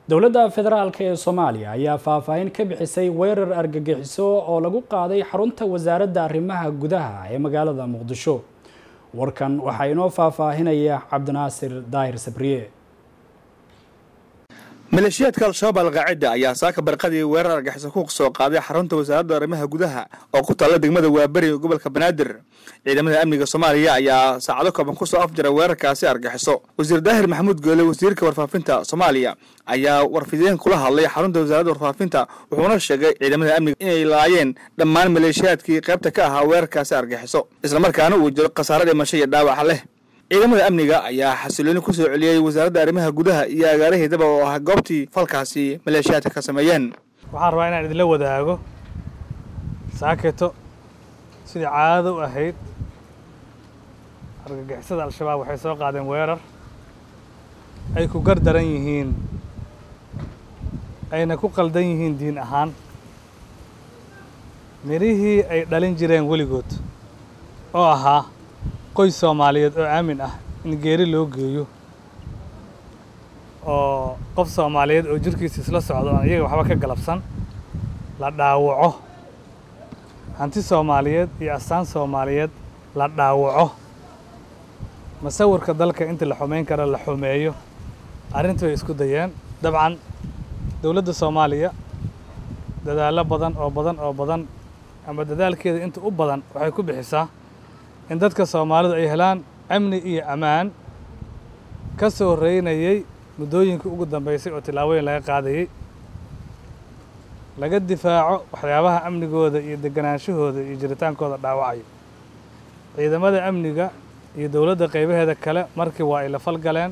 dowladda federaalk ee soomaaliya ayaa faahfaahin ka bixisay weerar argagixiso oo lagu qaaday xarunta wasaaradda arrimaha gudaha ee magaalada muqdisho warkan waxaa inoo faahfaahinaya cabdinaasir daahir sabriye maleeshiyaadka al-shabaab alqaacida ayaa saaka barqadii weerar argaxiso ku soo qaaday xarunta wasaaradda arrimaha gudaha oo ku taalla degmada waaberi ee gobolka banaadir ciidamada amniga soomaaliya ayaa saacado kooban ku soo afjara weerarkaasi argaxiso wasiir daahir maxamuud goole wasiirka warfaafinta soomaaliya ayaa warfideen kula hadlay xarunta wasaaradda warfaafinta wuxuuna sheegay ciidamada amniga inay laayeen dhammaan maleeshiyaadkii qaybta ka ahaa weerarkaasi argaxiso islamarkaana uu jiro khasaare dhimasho iyo dhaawaca leh ciidamada amniga ayaa xasilooni ku soo celiyey wasaaradda arrimaha gudaha iyo agaaraheedaba oo ah goobtii falkaasi maleeshiyaadka ka sameeyeen waxaan rabaa inaan idinla wadaago saaketo sidii caadada u ahayd argagixisada al-shabaab waxay soo qaadeen weerar ay ku gardaran yihiin ayna ku qaldan yihiin diin ahaan midhihii ay dhalin jireen weligood oo ahaa qoys soomaaliyeed oo aamin ah in geeri loo geeyo oo qof soomaaliyeed oo jirkiisa isla socdo aan iyaga waxba ka galabsan la dhaawaco hanti soomaaliyeed iyo astaan soomaaliyeed la dhaawaco masawirka dalka inta la xumayn kara la xumeeyo arrintu way isku dayeen dabcan dowladda soomaaliya dadaallo badan oo badan oo badan ama dadaalkeeda inta u badan waxay ku bixisaa in dadka soomaalidu ay helaan amni iyo ammaan ka soo reynayey muddooyinkii ugu dambaysay oo tillaabooyin laga qaadayey laga difaaco waxyaabaha amnigooda iyo deganaanshahooda iyo jiritaankooda dhaawacayo ciidamada amniga iyo dowladda qaybaheeda kale markii waa ay la falgaleen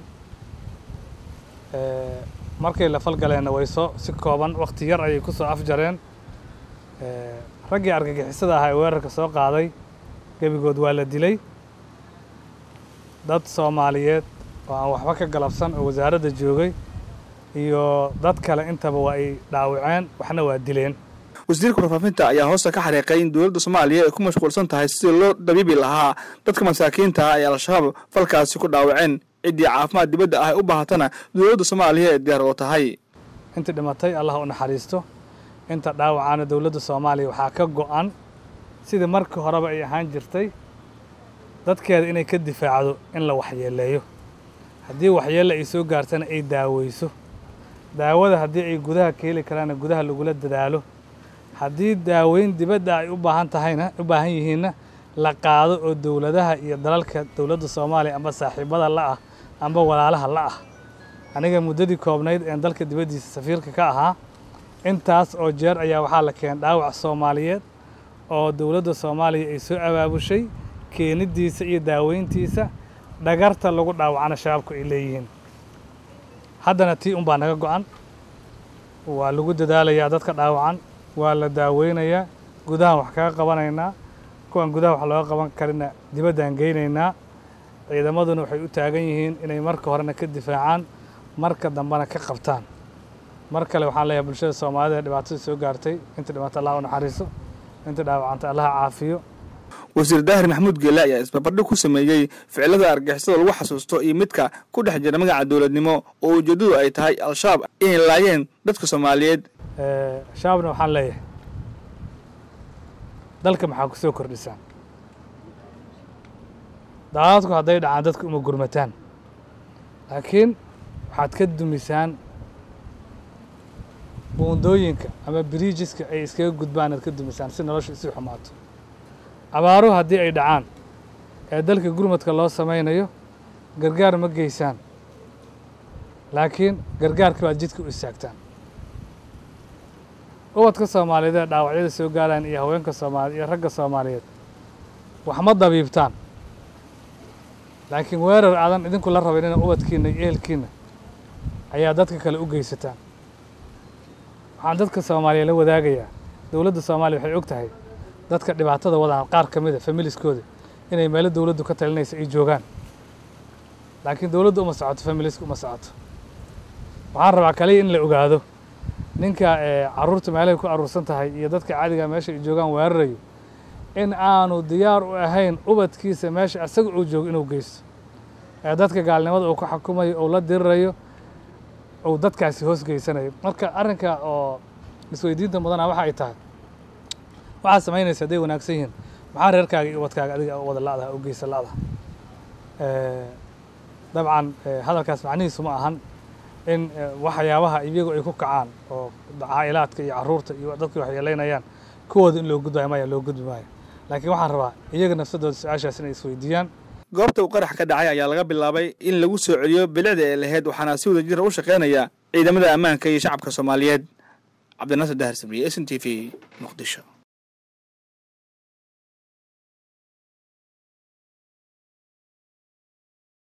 markay la falgaleenna way soo si kooban wakhti yar ayay ku soo afjareen raggii argagixisada ahaa ee weerarka soo qaaday gebigood waa la dilay dad soomaaliyeed oo aan waxba ka galabsan oo wasaaradda joogay iyo dad kale intaba waa ay dhaawaceen waxna waa dileen wasiirka warfaafinta ayaa hoosta ka xariiqay in dowladda soomaaliya ay ku mashquulsan tahay sidii loo dabiibi lahaa dadka masaakiinta ah ee al-shabaab falkaasi ku dhaawaceen ciddii caafimaad dibadda ah ay u baahatana dowladda soomaaliya ee diyaar oo tahay intii dhimatay allah u naxariisto inta dhaawacaana dowladda soomaaliya waxaa ka go'an sidii markii horeba ay ahaan jirtay dadkeeda inay ka difaacdo in la waxyeeleeyo haddii waxyeelle ay soo gaartana ay daaweyso daawada haddii ay gudaha ka heli karaana gudaha lagula dadaalo haddii daaweyn dibadda ay u baahan tahayna u baahan yihiinna la qaado oo dowladaha iyo dalalka dowladda soomaaliya amba saaxiibada la ah amba walaalaha la ah aniga muddadii koobnayd een dalka dibaddiisa safiirka ka ahaa intaas oo jeer ayaa waxaa la keenay dhaawac soomaaliyeed oo dowladda soomaaliya ay soo abaabushay keenidiisa iyo daaweyntiisa dhagarta lagu dhaawacana shabaabku ay leeyihiin haddana tii unbaa naga go'an waa lagu dadaalayaa dadka dhaawacan waa la daaweynayaa gudahan wax kaga qabanaynaa kuwan gudaha wax looga qaban karina dibaddaan geynaynaa ciidamaduna waxay u taagan yihiin inay marka horena ka difaacaan marka dambena ka qabtaan mar kale waxaan leeyahay bulshada soomaalida ee dhibaatada soo gaartay inta dhibaato allah u naxariiso inta dhaawacanta allaha caafiyo wasiir daahir maxamuud geele ayaa isbarbardhig ku sameeyey ficilada argixisada lagu xasuusto iyo midka ku dhex jira magaca dowladnimo oo ujeeddadu ay tahay al-shabaab inay laayeen dadka soomaaliyeed shabaabna waxaan leeyahay dalka maxaa ku soo kordhisaan daadadku hadday dhacaan dadka uma gurmataan laakiin waxaad ka dumisaan buundooyinka ama biriijiska ay iskaga gudbaan aad ka dumisaan si nolosha isii xumaato abaaruhu haddii ay dhacaan ee dalka gurmadka loo samaynayo gargaar ma geysaan laakiin gargaarka baad jidka u istaagtaan ubadka soomaaliyeed ee dhaawacyada soo gaaraan iyo haweenka soomaaliye iyo ragga soomaaliyeed wax ma dabiibtaan laakiin weerar aadan idinku la rabayn ina ubadkiina iyo ehelkiina ayaa dadka kale u geysataan waxaan dadka soomaaliya la wadaagayaa dowladda soomaaliya waxay og tahay dadka dhibaatada wadaan qaar ka mida familiskooda inay meelo dowladdu ka talinaysa ay joogaan laakiin dowladdu uma socoto familiska uma socoto waxaan rabaa kaliya in la ogaado ninka carruurta meelahay ku aruursan tahay iyo dadka caadiga meesha ay joogaan weerarayo in aanu diyaar u ahayn ubadkiisa meesha isaga uu joogo inuu geysto ee dadka gaalnimada uu ku xukumayo uu la dirirayo uu dadkaasi hoos geysanayo marka arrinka oo isweydiinta mudana waxa ay tahay waxaad samaynaysa hadday wanaagsan yihiin maxaa reerkaaga iyo ubadkaaga adiga wada la'daha u geysa la'daha dabcan hadalkaas macnihiisu ma ahan in waxyaabaha iyagu ay ku kacaan oo caa'ilaadka iyo carruurta iyo dadkii waxyeelaynayaan kuwooda in loo gudbayo maya loo gudbi maayo laakiin waxaan rabaa iyaga nafsadooda su-aashaas inay isweydiiyaan goobta uu qarax ka dhacay ayaa laga bilaabay in lagu soo celiyo bilicda ee lahayd waxaana si wada jira u shaqaynaya ciidamada ammaanka iyo shacabka soomaaliyeed cabdinaasir dahar sabriye s n t v muqdisho